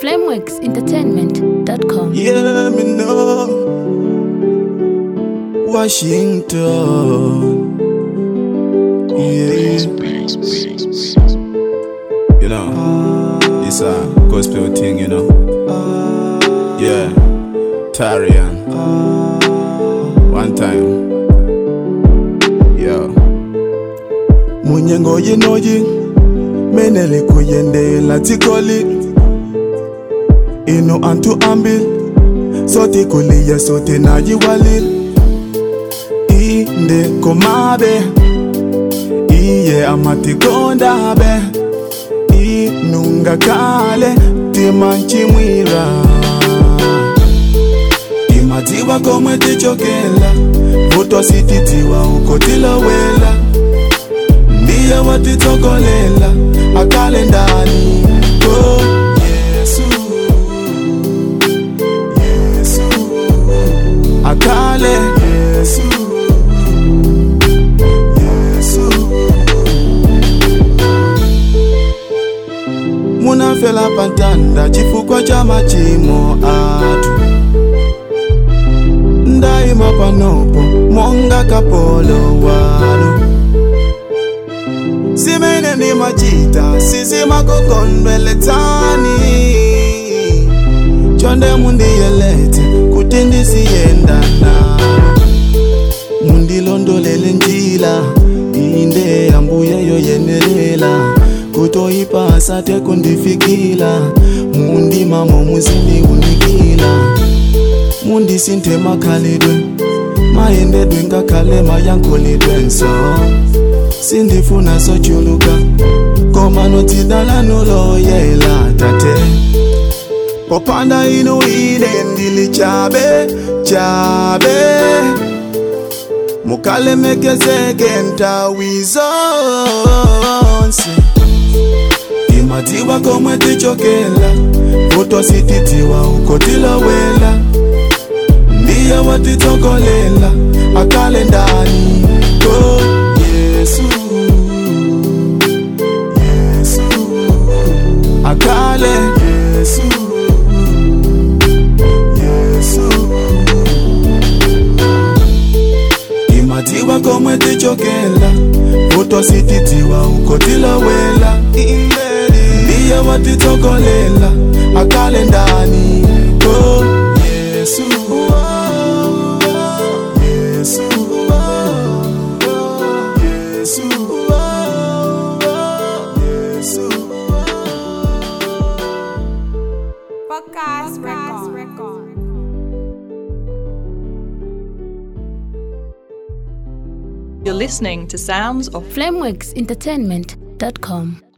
flameworksentertainment.com. Yeah, me know. Washington. Yeah. You know, it's a gospel thing, you know. Yeah. Tarian. One time. Yo. Munyengo yinoyi. Menele kuyendela tikoli. Ino antu ambil. Sote kulia sote naji walil. Inde komabe. Iye amatikonda be. Inunga kale. Timanchimwira. Imatiwa komwe tichokela. Vuto sititiwa uko tilowela. Ndiye watitokolela. Akale ndani. Oh, Yesu. Yesu. Akale. Yesu. Yesu. munafela pantanda chifukwa cha machimo athu ndayima panopo monga kapolo walo simene ndimachita sizimakukondweletsani chonde mundiyelete kuti ndisiyenda nalo mundilondolele njila inde ambuye yoyenelela kutoyipasa tekundifikila mundimamo muzindiunikila mundisinthe makhalidwe mayendedwe ngakhale mayankolidwenso sindifuna sochuluka koma notidala noloyela tate popanda inu ine ndili chabe chabe mukalemekezeke ntawi zonse imatiwa komwe tichokela vuto sititiwa uko tilowela ndiye watitokolela akale ndani ko yesu yesu akale yesu yesu imatiwa komwe tichokela vuto sititiwa uko tilowela ndiye watitokolela akale ndani oh, yesu yesu yesu yesu Podcast Record. You're listening to Sounds of flameworksentertainment.com.